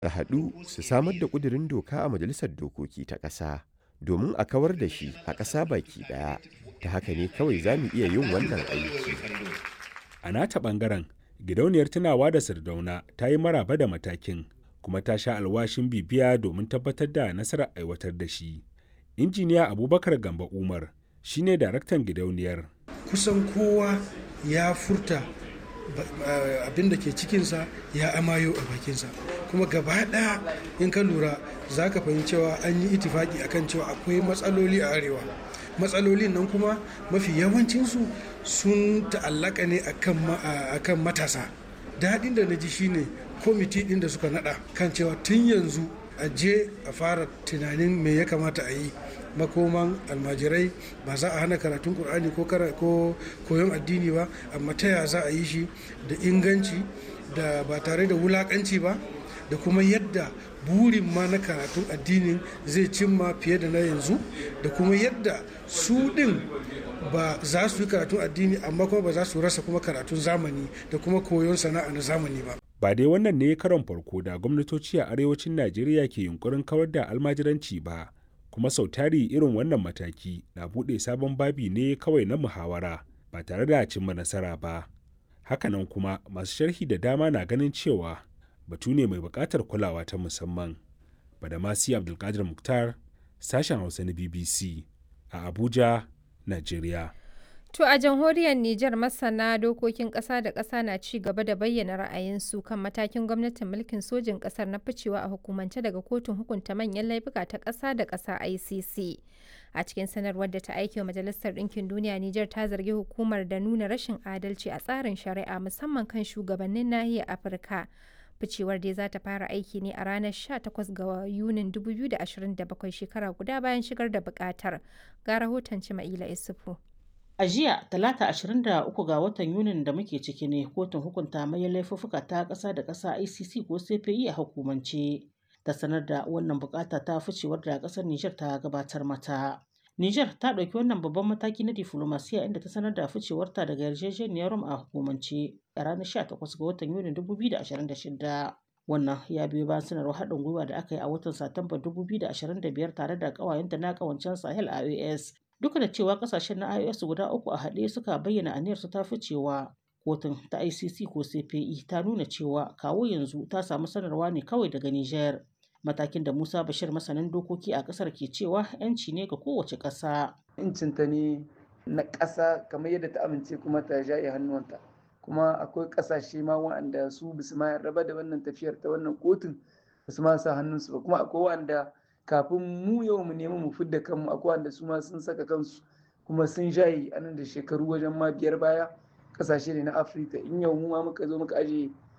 a haɗu su samar da ƙudurin doka a majalisar dokoki ta ƙasa domin a kawar da shi a ƙasa baki ɗaya ta haka ne kawai za mu iya yin wannan aiki a nata ɓangaren gidauniyar tunawa da sardauna ta yi maraba da matakin kuma ta sha alwashin bibiya domin tabbatar da nasarar aiwatar da shi injiniya abubakar gamba umar shine daraktan gidauniyar kusan kowa ya furta abin da ke cikinsa ya amayo a bakinsa kuma gaba ɗaya in ka lura za ka fahimci cewa an yi itifaki akan cewa akwai matsaloli a arewa matsalolin nan kuma mafi yawancinsu sun ta'allaka ne akan matasa daɗin da na ji shine kwamiti ɗin da suka naɗa kan cewa tun yanzu a je a fara tunanin me ya kamata a yi makoman almajirai ba za a hana karatun kur'ani ko koyon addini ba amma ta ya za a yi shi da inganci da ba tare da wulakanci ba da kuma yadda burin ma na karatun addinin zai cimma fiye da na yanzu da kuma yadda su din ba za su yi karatun addini amma kuma ba za su rasa kuma karatun zamani da kuma koyon sana'a na zamani ba ba dai wannan ne karon farko da gwamnatoci a arewacin najeriya ke yunkurin kawar da almajiranci ba kuma sau tari irin wannan mataki na buɗe sabon babi ne kawai na muhawara ba tare da cimma nasara ba hakanan kuma masu sharhi da dama na ganin cewa batu ne mai buƙatar kulawa ta musamman badamasi abdulkadir muktar sashen hausa na bbc a abuja nigeria To a jamhuriyar Nijar masana dokokin ƙasa da ƙasa na ci gaba da bayyana ra'ayinsu kan matakin gwamnatin mulkin sojin ƙasar na ficewa a hukumance daga kotun hukunta manyan laifuka ta ƙasa da ƙasa ICC. A cikin sanarwar da ta aike wa Majalisar Ɗinkin Duniya Nijar ta zargi hukumar da nuna rashin adalci a tsarin shari'a musamman kan shugabannin nahiyar Afirka. Ficewar dai za ta fara aiki ne a ranar 18 ga Yunin 2027 shekara guda bayan shigar da buƙatar. Ga rahoton Cima'ila Isufu. A jiya, talata 23 ga watan Yunin da muke ciki ne kotun hukunta mai laifuffuka ta ƙasa da ƙasa ICC ko CPI a hukumance ta sanar da wannan bukata ta ficewar da ƙasar Nijar ta gabatar mata. Nijar ta ɗauki wannan babban mataki na diflomasiya inda ta sanar da ficewarta daga yarjejeniyar Rome a hukumance a ranar 18 ga watan Yunin 2026. Wannan ya biyo bayan sanarwar haɗin gwiwa da aka yi a watan Satumba 2025 tare da ƙawayenta na ƙawancen Sahel a US duka da cewa kasashen na IOS guda uku a haɗe suka bayyana aniyar su ta ficewa kotun ta ICC ko CPI ta nuna cewa kawo yanzu ta samu sanarwa ne kawai daga Niger matakin da Musa Bashir masanin dokoki a ƙasar ke cewa yanci ne ga kowace ƙasa. Incinta ne na ƙasa kamar yadda ta amince kuma ta jaye hannuwanta kuma akwai ƙasashe ma waɗanda su bisu ma raba da wannan tafiyar ta wannan kotun basu ma sa hannunsu ba kuma akwai waɗanda kafin mu yau mu nemi mu fidda kanmu akwai wanda su ma sun saka kansu kuma sun jaye anan da shekaru wajen ma biyar baya kasashe ne na afirka in yau mu ma muka zo muka aje